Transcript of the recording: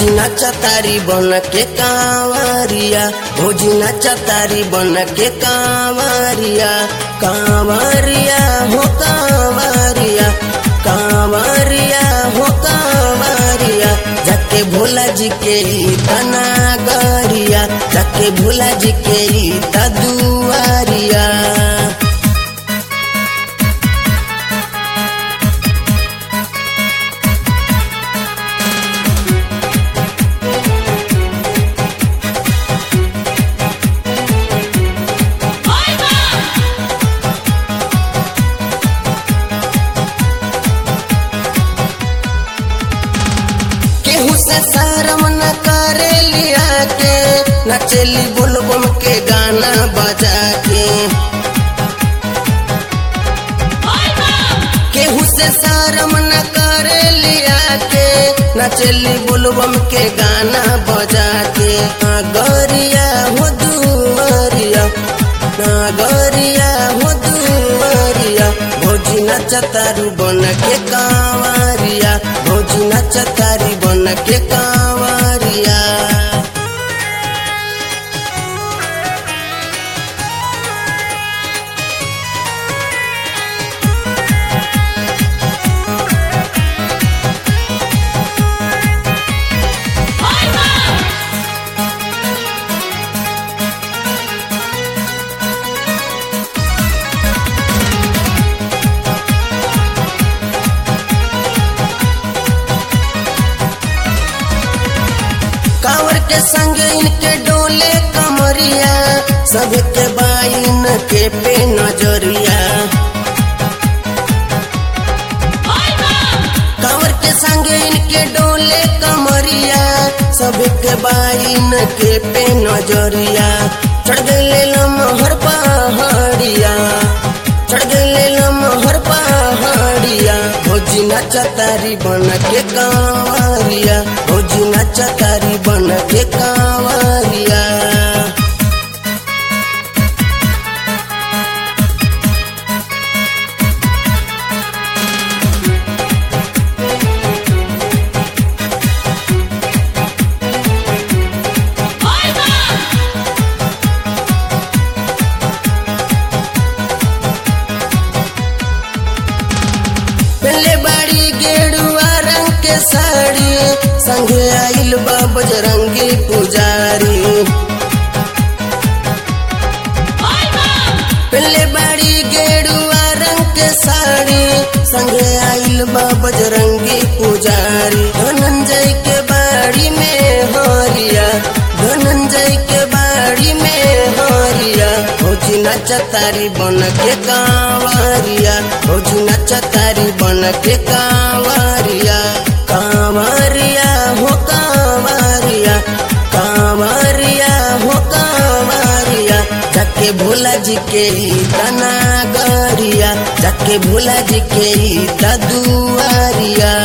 भौजी नाचा तारी बन के कांवरिया भौजी नाचा तारी बन के कांवरिया कांवरिया हो कांवरिया कांवरिया हो कांवरिया जाके भोला जी के तना गरिया जाके भोला जी के दुआरिया केहू से शर्म न करे लिया के नचली बुलबुम के गाना बजा के केहू से शर्म न करे लिया के नचली बुलबुम के गाना बजा के नागरिया हो दुआरिया नागरिया हो दुआरिया भौजी नचतारू बन के कांवरिया भौजी नचतारी बन के कांवरिया कांवर के संग इनके डोले कमरिया सबके बाइन के पे नजरिया कांवर के संग इनके डोले कमरिया सबके बाइन के पे नजरिया चढ़ गए लमहर पहाड़िया चढ़ गए लमहर पहाड़िया भौजी नचतारी बन के कांवरिया भौजी नचतारी बन के कांवरिया पहले बाड़ी गेरुआ रंग के साड़ी संगे आइल बा बजरंगी पुजारी पहले बाड़ी गेरुआ रंग के साड़ी संगे आइल बा बजरंगी पुजारी धनंजय के बाड़ी में हरिया धनंजय के बाड़ी में हरिया भौजी नचतारी बन के कांवरिया भौजी नचतारी बन के कांवरिया कांवरिया हो कांवरिया कांवरिया हो कांवरिया जाके भोला जी के तना गरिया जाके भोला जी के दुआरिया